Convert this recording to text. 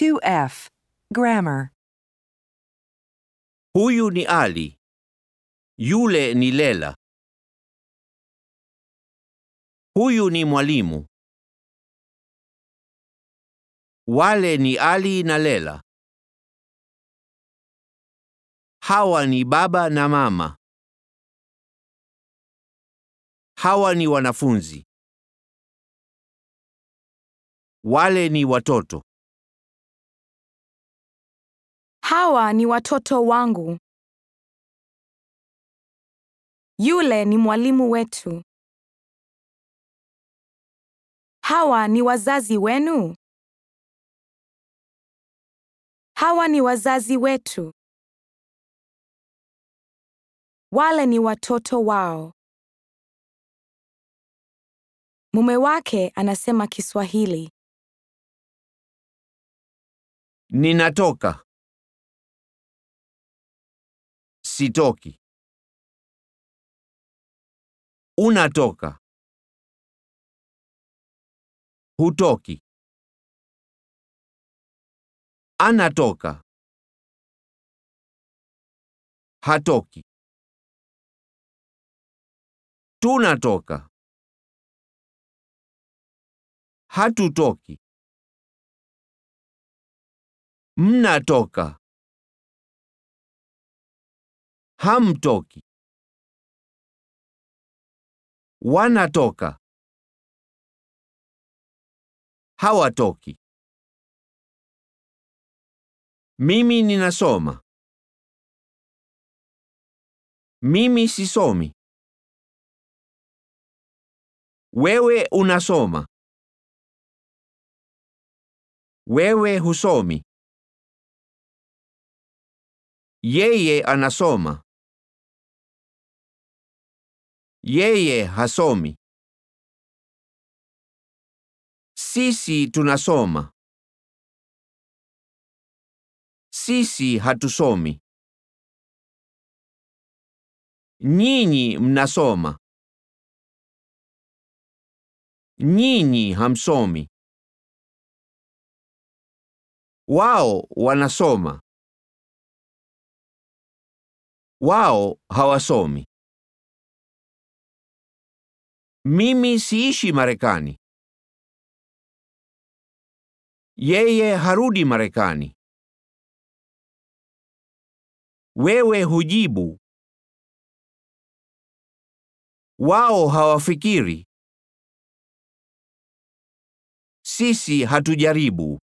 2F. Grammar. Huyu ni Ali. Yule ni Lela. Huyu ni mwalimu. Wale ni Ali na Lela. Hawa ni baba na mama. Hawa ni wanafunzi. Wale ni watoto. Hawa ni watoto wangu. Yule ni mwalimu wetu. Hawa ni wazazi wenu. Hawa ni wazazi wetu. Wale ni watoto wao. Mume wake anasema Kiswahili. Ninatoka. Sitoki. Unatoka. Hutoki. Anatoka. Hatoki. Tunatoka. Hatutoki. Mnatoka. Hamtoki. Wanatoka. Hawatoki. Mimi ninasoma. Mimi sisomi. Wewe unasoma. Wewe husomi. Yeye anasoma. Yeye hasomi. Sisi tunasoma. Sisi hatusomi. Nyinyi mnasoma. Nyinyi hamsomi. Wao wanasoma. Wao hawasomi. Mimi siishi Marekani. Yeye harudi Marekani. Wewe hujibu. Wao hawafikiri. Sisi hatujaribu.